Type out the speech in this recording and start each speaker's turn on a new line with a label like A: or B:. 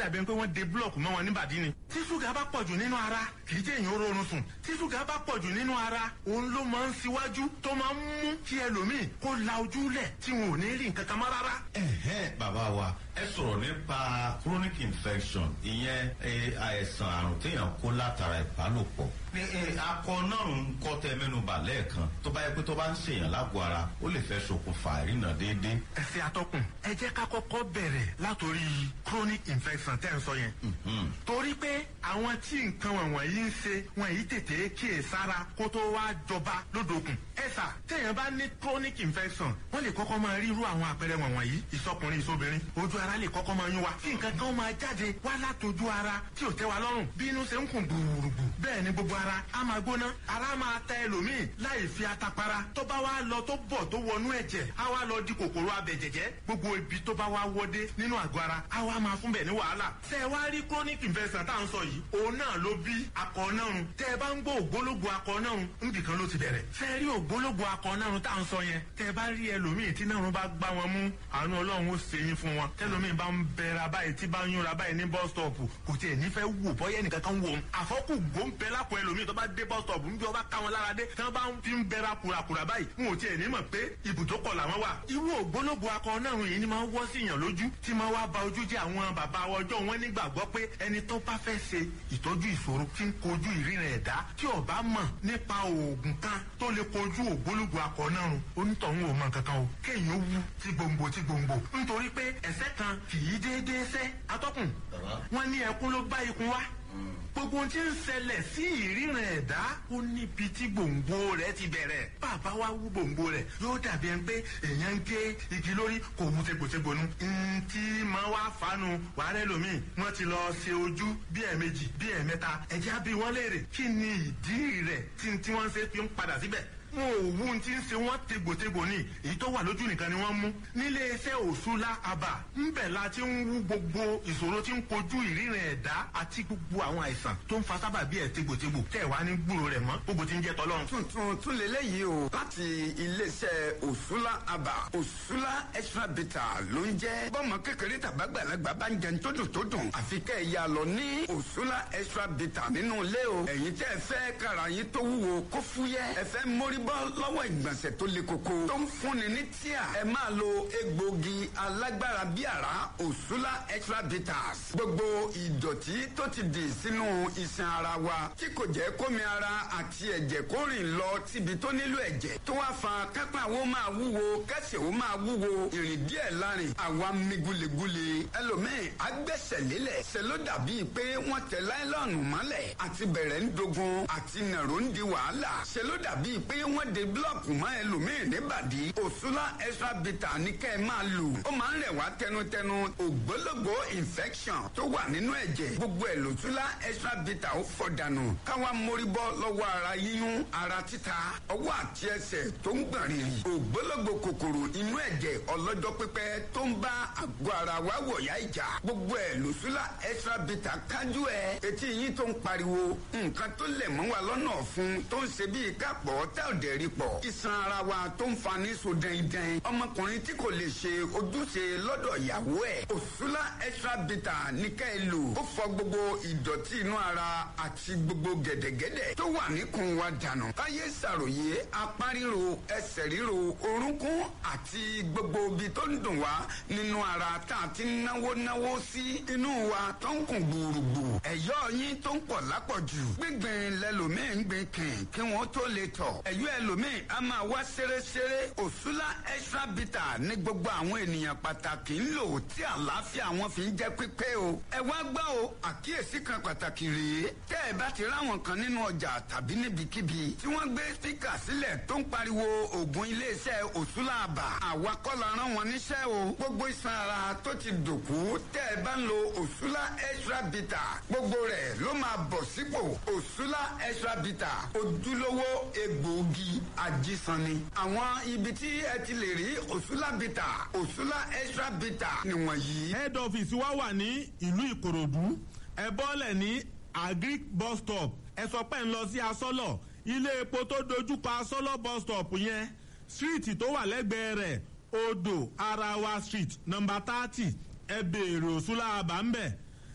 A: dàbí ẹni pé wọ́n de búlọ̀kù mọ́ wọn níbàdí ni. tí ṣúgà bá pọ̀jù nínú ara kì í jẹ́ èèyàn rọrùn sùn tí ṣúgà bá pọ̀jù nínú ara òun ló máa ń ṣíwájú tó máa ń mú kí ẹlòmíì kó la ojú lẹ̀ tí wọn ò ní rí nǹkan kan mọ́ rárá.
B: ẹ̀hẹ́n bàbá wa ẹ sọ̀rọ̀ nípa chronic infection ìyẹn àìsàn àrùn téèyàn kó látara ìbálòpọ̀ ní akọ náà ń kọ́ tẹ mẹ́nuba lẹ́ẹ̀kan tó bá yẹ pé tó bá ń ṣèyàn lágbo ara ó lè fẹ́ ṣokùnfà ìrìnà déédéé.
A: ẹ ṣe atọ́kùn ẹ jẹ́ ká kọ́kọ́ bẹ̀rẹ̀ látòrí chronic infection tẹ́ ń sọ yẹn. torí pé àwọn tí nǹkan wọ̀nyí ń ṣe wọn yìí tètè kíyè sára kó tó wá jọba lódòkun. ẹ sà téèyàn bá ní chronic infection wọ́n lè kọ́kọ́ máa rí irú àwọn àpẹẹrẹ wọ̀nyí ìsọkùnrin ìsobìnrin ojú ara lè kọ́kọ́ máa yún wa kí nǹkan kan máa jáde wá látòjú ara tí ò tẹ́ wa lọ́rùn bí inú ṣe ń kùn gbùrùgbù bẹ́ẹ̀ ni gbogbo ara á máa gbóná ara máa ta ẹlòmíì láì fi atapara tó bá wá lọ tó bọ̀ tó wọnú ẹ̀jẹ̀ á wá lọ di kòkòrò abẹ̀jẹ̀jẹ̀ gbogbo ibi tó bá wá wọdé nínú àgọ́ ara á wá máa fún bẹ̀ ní wàhálà. tẹ ẹ wá rí chronic infection tá à ń sọ yìí òun náà ló bí akọ̀ọ́nàrún tẹ ẹ bá ń gbọ́ ògbólógbò akọ̀ọ́nàrún níbi kan ló ti bẹ̀rẹ̀. tẹ ẹ rí ògbólógbò akọ̀ọ́nàrún tá à ń sọ yẹn tẹ ẹ bá rí ẹlòmíì tí náà bá gbá wọn mú àánú ọlọ́run ó ṣe yín fún wọn tẹlòmíì bá ń bẹ̀rẹ̀ báyìí tí bá ń yúnra báyìí ní bus stop kò tiẹ̀ nífẹ̀ẹ́ wò bọ́yẹ́ nìkan kan wò ó àfọ́kù gbóǹbẹ́ lápò ẹlòmíì tó bá dé bus stop níbi ọba ká wọn lára dé tí wọn bá ń fi ń bẹra kùràkùrà báyìí wọn ò tiẹ̀ ní mọ̀ pé ibùdókọ̀ làwọn wà. irú ògbólógbò akọ náà yìí ni máa ń wọ́ sí yàn lójú tí máa wá ba ojú jẹ́ àwọn bàbá ọjọ́ wọn nígbàgbọ́ pé ẹni tó bá fẹ́ ṣe ìtọ́jú ìṣòro tí ń kojú ìrìnà ẹ̀dá tí ò bá mọ̀ nípa oògùn kan tó lè kojú ògbólógbò akọ náà onítọ̀hún ò mọ̀ kankan o kéèyàn wú tí gbòǹgbò tí gbòǹgbò nítorí pé ẹ̀sẹ̀ kan kì í déédéé sẹ́ atọ́kùn wọn ní ẹkún ló bá ikun wá gbogbo ohun tí ń ṣẹlẹ̀ sí ìríran ẹ̀dá ó níbi tí gbòǹgbò rẹ̀ ti bẹ̀rẹ̀ bàbá wa wú gbòǹgbò rẹ̀ yóò dàbí ẹni pé èèyàn ń gé igi lórí kò wú tegbòtegbò nu. ntí máa wá fanu wàhálẹ́ lomi wọ́n ti lọ ṣe ojú bí ẹ̀ẹ̀mejì bí ẹ̀ẹ̀mẹ́ta ẹ̀jẹ̀ á bí wọ́n léèrè kí ni ìdí rẹ̀ tí wọ́n ṣe fi ń padà síbẹ̀ wọn ò wú ti ń ṣe wọn tegbòtegbò ní èyí tó wà lójú nìkan ni wọ́n mú nílé iṣẹ́ òṣùlá àbà ńbẹ̀ la ti ń wú gbogbo ìṣòro tí ń kojú ìríran ẹ̀dá àti gbogbo àwọn àìsàn tó ń fa sábà bí ẹ̀ tegbòtegbò tẹ̀ wá ní gbúrò rẹ̀ mọ́ gbogbo ti ń jẹ́ tọ́lọ́run.
C: tuntun tún lélẹ́yìí o láti iléeṣẹ́ òṣùlá àbà òṣùlá extra bitter ló ń jẹ́ bọ́mọ kékeré tàbágbàlagbà bá ń jẹun tó dùn tó dùn àfi kẹ́ ẹ̀ yà lọ ní òṣùlá extra bitter nínú ilé o ẹ̀yin tẹ́ ẹ fẹ́ kára yín tó wúwo kó fúyẹ́ ẹ fẹ́ mórí bọ́ lọ́wọ́ ìgbọ̀nsẹ̀ tó le koko tó ń fúnni ní tíà ẹ máa lo egbògi alágbára bíi àrá òṣùlá extra bitters gbogbo ìdọ̀tí tó ti dì sínú iṣan ara wa tí kò jẹ́ kómi ara àti ẹ̀jẹ̀ kó rìn lọ síbi tó nílò ẹ̀jẹ̀ tó wá fa kápá wo máa wúwo kẹsẹ̀ wo máa wúwo ìrìn díẹ̀ lárin àwa mi gulegule ẹlòmíì agbẹ́sẹ̀ lélẹ̀ ṣe ló dàbíi pé wọ́n tẹ láìlọ́ọ̀nù mọ́lẹ̀ àti bẹ̀rẹ̀ ń dogun àti nàró ń di wàhálà ṣe ló dàbíi pé wọ́n de búlọ̀kù mọ́ ẹlòmíì níbàdí òṣùlá extra bitter ní kẹ́ ẹ máa lò ó máa ń rẹ̀ wá tẹnutẹnu ògbólógbò infection tó wà nínú ẹ̀jẹ̀ gbogbo ẹ̀ lòṣùlá extra bitter ó fọ̀ dànù káwa mórí bọ́ lọ́wọ́ ara yíyún ara títa ọwọ́ àti ẹsẹ̀ tó ń gbọ̀n rìrì ògbólógbò kòkòrò inú ẹ̀jẹ̀ ọlọ́jọ́ pípẹ́ tó ń bá àgọ́ ara wa wọ̀yá ìjà gbogbo ẹ̀ lòṣùlá extra bitter kájú ẹ̀ etí yín tó ń pariwo nǹkan tó lẹ̀ mọ́ wa lọ́nà ọ̀fun tó ń ṣe bíi kápọ̀ tẹ́ ò dẹ̀ rí pọ̀ iṣan ara wa tó ń fa ní so dẹ́ndẹ́n ọmọkùnrin tí kò lè ṣe ojúṣe lọ́dọ̀ ìyàwó ẹ̀ òṣùlá extra bitter ní ká ẹ lò ó fọ gbogbo ìdọ̀tí inú ara àti gbogbo gẹ̀dẹ̀gẹ̀dẹ̀ tó wà níkùn wa dànù káyé ṣàròyé apá ríro ẹsẹ̀ ríro orúnkún àti gbogbo ibi tó ń dùn wá nínú ara tá a ti náwó náwó sí inú wa tó ń kùn gbùrùgbù ẹ̀yọ́ yín tó ń pọ̀ lápọ̀jù gbígbìn lẹ́lòmíì ń gbìn kìn kí wọ́n tó lè tọ̀ ẹ̀yọ́ ẹlòmíì a máa wá ṣeréṣeré òṣùlá extra bitter ní gbogbo àwọn ènìyàn pàtàkì ń lò tí àlàáfíà wọn fi ń jẹ́ pípé o ẹ wá gbọ́ o àkíyèsí kan pàtàkì rèé tẹ́ ẹ bá ti ráwọn kan nínú ọjà tàbí níbikíbi tí wọ́n gbé spíkà sílẹ̀ tó ń pariwo oògùn iléeṣẹ́ òṣùlá àbà àwa kọ́ la rán wọn níṣẹ́ o gbogbo iṣan ara tó ti dòkú tẹ́ ẹ bá ń lo òṣùlá extra bitter gbogbo rẹ̀ ló máa bọ̀ sípò òṣùlá extra bitter ojúlówó egbòogi ajísanni. àwọn ibi tí ẹ ti lè rí òṣùlá bitter òṣùlá extra bitter nìwọ̀nyí.
A: head office wa wà ní ìlú ìkòròdú ẹ bọ́lẹ̀ ní agric bus stop ẹ sọ pé ń lọ sí asọ́lọ̀ ilé epo tó dojúkọ asọ́lọ̀ bus stop yẹn street tó wà lẹ́gbẹ̀ẹ́ rẹ̀ odò arawa street number thirty ẹ béèrè òṣùlá àbá ń bẹ̀